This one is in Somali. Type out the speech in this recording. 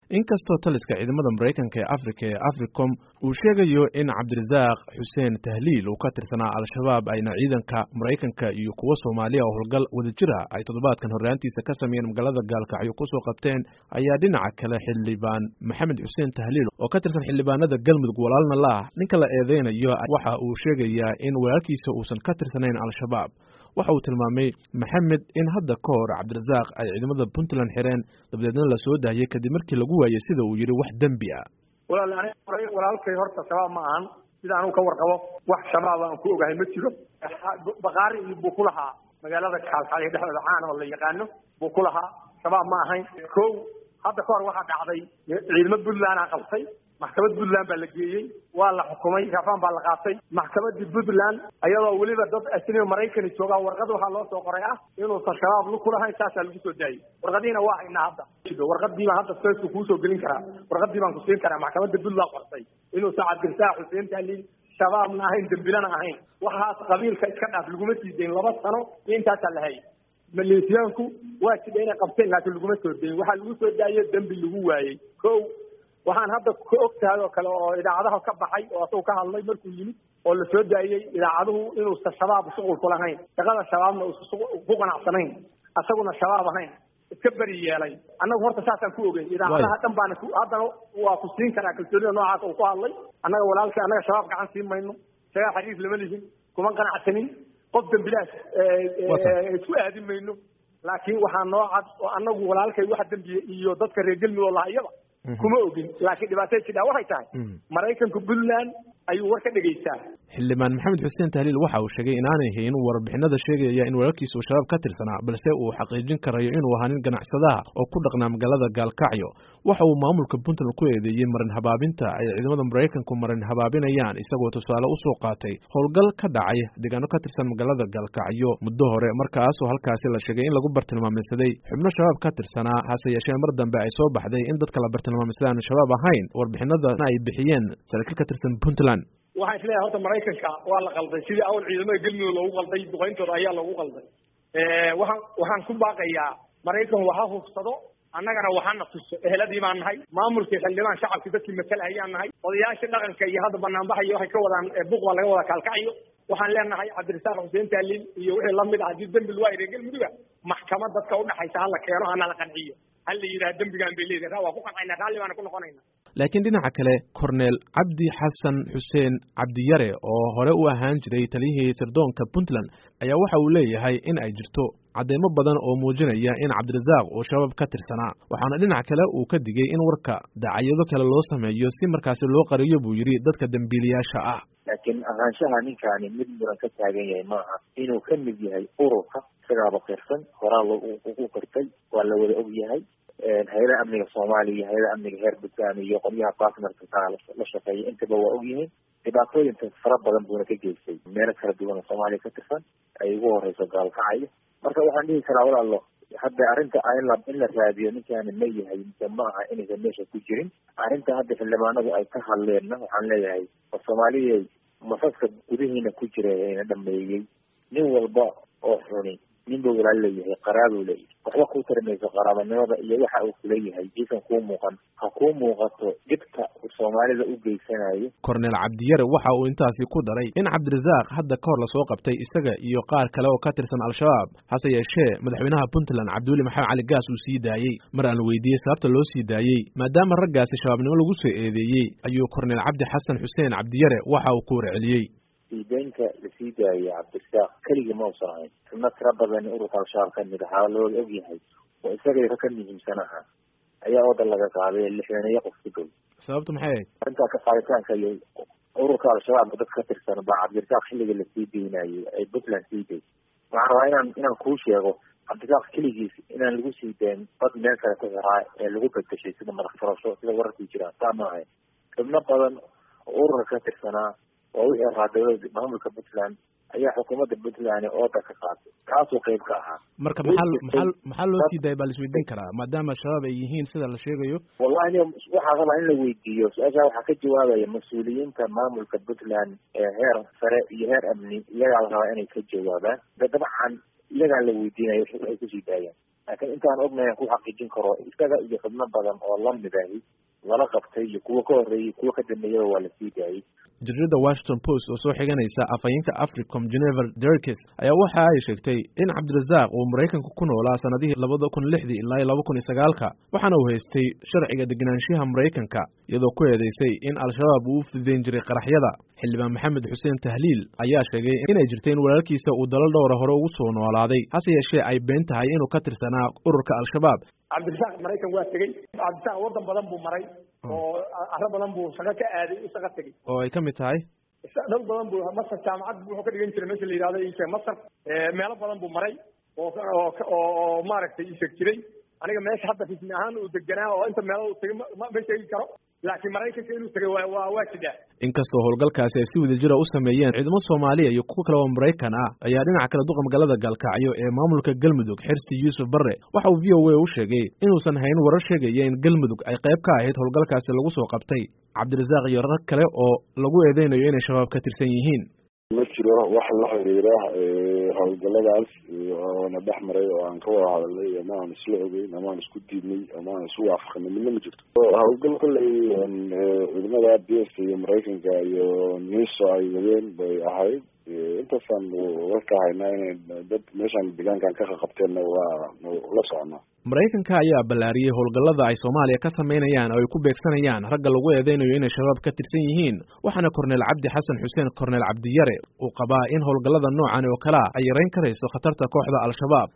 inkastoo taliska ciidamada maraykanka ee afrika ee africom uu sheegayo in cabdirasaaq xuseen tahliil uu ka tirsanaa al-shabaab ayna ciidanka maraykanka iyo kuwo soomaaliya oo howlgal wadajira ay toddobaadkan horraantiisa ka sameeyeen magaalada gaalkacyo kusoo qabteen ayaa dhinaca kale xildhibaan maxamed xuseen tahliil oo ka tirsan xildhibaanada galmudug walaalna la ah ninka la eedeynayo waxa uu sheegayaa in walaalkiisa uusan ka tirsanayn al-shabaab waxa uu tilmaamay maxamed in hadda ka hor cabdirasaaq ay ciidamada puntland xireen dabadeedna la soo daayay kadib markii lagu waayey sida uu yidhi wax dembi ah walaal walaalkay horta shabaab ma ahan sida anuu ka warqabo wax shabaab aan ku ogahay ma jiro bakaari iyo buu ku lahaa magaalada kaalkaalyo dhexdooda caan oo la yaqaano buu ku lahaa shabaab ma ahayn ko hadda ka hor waxaa dhacday ciidamo puntlandaa qabtay maxkamad puntland baa la geeyey waa la xukumay rafaan baa la qaatay maxkamadii puntland ayadoo weliba dad asniga maraykani joogaa warqad waxaa loo soo qoray ah inuusan shabaab lu kulahayn saasaa lagu soo daayey warqadiina waa haynaa hadda warqadii baan hadda feesku kuusoo gelin karaa warqadii baan kusiin karaa maxkamadda puntland qortay inuusan cabdirasaaq xuseen tahliil shabaabna ahayn dembilana ahayn waxaas qabiilka iska dhaaf laguma sii dayn laba sano iyo intaasaa la hayay maleesiyaanku waa jidha inay qabteen laakiin laguma soo dayin waxaa lagu soo daayo dembi lagu waayey ko waxaan hadda ka og tahay oo kale oo idaacadaha ka baxay oo asagu ka hadlay markuu yimid oo la soo daayey idaacaduhu inuusan shabaab shuqul ku lahayn shaqada shabaabna uusan ku qanacsanayn asaguna shabaab ahayn iska beri yeelay annagu horta saasaan ku ogeyn idaacadaha dhan baana haddana waa ku siin karaa kalsoonida noocaas uu ku hadlay annaga walaalkay annaga shabaab gacan siin mayno shagaa xariif lama lihin kuma qanacsanin qof dembilaas isku aadin mayno laakiin waxaa noo cad oo annagu walaalkay wax dembiye iyo dadka reer galmudug laha iyaba kuma ogin laakiin dhibaatay jidhaa waxay tahay maraykanka puntland ayuu war ka dhegaystaa xildhibaan maxamed xuseen tahliil waxa uu sheegay inaanay hayn warbixinada sheegaya in walaalkiisa uu shabaab ka tirsanaa balse uu xaqiijin karayo inuu ahaa nin ganacsadaha oo ku dhaqnaa magaalada gaalkacyo waxa uu maamulka puntland ku eedeeyey marin habaabinta ay ciidamada maraykanku marin habaabinayaan isagoo tusaale usoo qaatay howlgal ka dhacay deegaano ka tirsan magaalada gaalkacyo muddo hore markaasoo halkaasi la sheegay in lagu bartilmaameysaday xubno shabaab ka tirsanaa hase yeeshee mar dambe ay soo baxday in dadka la bartilmaameysaday aanu shabaab ahayn warbixinadana ay bixiyeen saraakiil ka tirsan puntland waxaan isleeyahay horta maraykanka waa la qalday sidii awal ciidamada galmudug loogu qalday duqayntooda ayaa loogu qalday waxaan waxaan ku baaqayaa maraykan waha hubsado annagana waxaana tuso eheladii baan nahay maamulkii xildhibaan shacabkii dadkii masala ayaan nahay odayaashii dhaqanka iyo hadda banaanbaxayo waxay ka wadaan buuq baa laga wada kaalkacyo waxaan leenahay cabdirasaaq xuseen taaliil iyo wixii lamid ah haddii dembi waa reer galmuduga maxkamad dadka udhaxaysa hala keeno hana la qanciyo hal la yidhaha dembigaan bay leedahay waa ku qancayna raalli baana ku noqonayna laakiin dhinaca kale korneel cabdi xasan xuseen cabdiyare oo hore u ahaan jiray taliyihii sirdoonka puntland ayaa waxa uu leeyahay in ay jirto cadeymo badan oo muujinaya in cabdirasaaq uu shabaab ka tirsanaa waxaana dhinac kale uu ka digay in warka dacayyado kale loo sameeyo si markaasi loo qariyo buu yidhi dadka dembiilayaasha ah laakiin ahaanshaha ninkaani mid muran ka taagan yahay maaha inuu ka mid yahay ururka isagaaba qirsan horaa ugu qirtay waa la wada og yahay hay-adaha amniga soomaaliya iyo hay-adaha amniga heer puntland iyo qolyaha bartnerka kaa la shaqeeya intaba waa og yihiin dhibaatooyinka fara badan buuna ka geystay meelo kala duwan oo soomaaliya ka tirsan ay ugu horeyso gaalkacyo marka waxaan dhihi karaa walaalo hadda arrinta in la in la raadiyo ninkaani ma yahay mise ma aha inaysan meesha ku jirin arrinta hadda xildhibaanadu ay ka hadleenna waxaan leeyahay oo soomaaliya masaska gudihiina ku jira ayna dhameeyey nin walba oo xuni ninba walaal leeyahay qaraabuu leeyahay waxba kuu tarimayso qaraabanimada iyo waxa uu kuleeyahay iisan kuu muuqan ha kuu muuqato dhibka uu soomaalida u geysanayo korneel cabdiyare waxa uu intaasi ku daray in cabdirasaaq hadda ka hor lasoo qabtay isaga iyo qaar kale oo ka tirsan al-shabaab hase yeeshee madaxweynaha puntland cabdiweli maxamed cali gaas uu sii daayey mar aan weydiiyey sababta loo sii daayey maadaama raggaasi shabaabnimo lagu soo eedeeyey ayuu korneel cabdi xasan xuseen cabdiyare waxa uu ku warceliyey siideynka lasii daayay cabdirasaaq keligii ma usan ahayn xubno tira badan ururka al-shabaab ka mid ahaa looda og yahay oo isagay ka muhiimsan ahaa ayaa oodan laga qaaday lixdaneeyo qof ku dhow sababtu maxay ahayd arrintaa ka qaaditaanka iyo ururka al-shabaabka dad ka tirsan baa cabdirasaaq xilliga lasii deynayay ay puntland sii day waxaan rabaa inaan inaan kuu sheego cabdirasaaq keligiis inaan lagu sii dayn dad meel kale ku xiraa ee lagu bedeshay sida madax furasho sida wararkii jiraan saa ma ahayn xubno badan oo ururka ka tirsanaa oo wixii ahaa dawlada maamulka puntland ayaa xukuumadda puntland ooda ka qaatay kaasuu qeyb ka ahaa marka maxaa maxaa maxaa loo sii daayay baa laisweydiin karaa maadaama shabaab ay yihiin sida la sheegayo wallahi ni waxaa rabaa in la weydiiyo su-aashaa waxaa ka jawaabaya mas-uuliyiinta maamulka puntland ee heer sare iyo heer amni iyagaa la rabaa inay ka jawaabaan de dabcan iyagaa la weydiinaya waxay kusii daayaan laakiin intaan ognahay aan ku xaqiijin karo isaga iyo xubno badan oo lamid ahi lala qabtay iyo kuwo ka horreeyay kuwo ka dambeeyaba waa la sii daayey jaridada washington post oo soo xiganaysa afhayeenka africom genever derkes ayaa waxa ay sheegtay in cabdirasaaq uu maraykanka ku noolaa sanadihii labada kun lixdii ilaa iyo laba kun iyo sagaalka waxaana uu haystay sharciga degenaanshiyaha maraykanka iyadoo ku eedeysay in al-shabaab uu u fududeyn jiray qaraxyada xildhibaan maxamed xuseen tahliil ayaa sheegay inay jirta in walaalkiisa uu dalal dhowra hore ugu soo noolaaday hase yeeshee ay been tahay inuu ka tirsanaa ururka al-shabaab cabdirasaaq maraykan waa tegey cabdirasaaq waddan badan buu maray oo arro badan buu shaqo ka aaday u shaqo tegey oo ay ka mid tahay dhal badan buu masar jaamacad wuxuu ka dhigan jiray meesha la yidhahdo isheeg masar meelo badan buu maray oo oo oo maaragtay isheeg jiray aniga meesha hadda rismi ahaan uu deganaa oo inta meelo uu tegay ma ma sheegi karo laakiin maraykanka inuu tegay waa waa waa jidaa inkastoo howlgalkaasi ay si wadajira u sameeyeen ciidamo soomaaliya iyo kuwo kale oo maraykan ah ayaa dhinaca kale duqa magaalada gaalkacyo ee maamulka galmudug xirsi yuusuf barre waxa uu v o a u sheegay inuusan hayn warar sheegaya in galmudug ay qayb ka ahayd howlgalkaasi lagu soo qabtay cabdirasaaq iyo rag kale oo lagu eedeynayo inay shabaab ka tirsan yihiin ma jiro wax la xiriira howlgaladaas oona dhex maray oo aan ka wada hadalnay ama aan isla ogeyn ama aan isku diidnay ama aan isu waafaqnay midna ma jirto howlgal kolley ciidamada b s iyo maraykanka iyo niso ay wadeen bay ahayd intaasaan warka haynaa inay dad meeshaan deegaankan ka qaqabteenna waa la soconaa maraykanka ayaa ballaariyey howlgallada ay soomaaliya ka samaynayaan oo ay ku beegsanayaan ragga lagu eedeynayo inay shabaab ka tirsan yihiin waxaana korneel cabdi xasan xuseen korneel cabdiyare uu qabaa in howlgallada noocan oo kalea ay yarayn karayso khatarta kooxda al-shabaab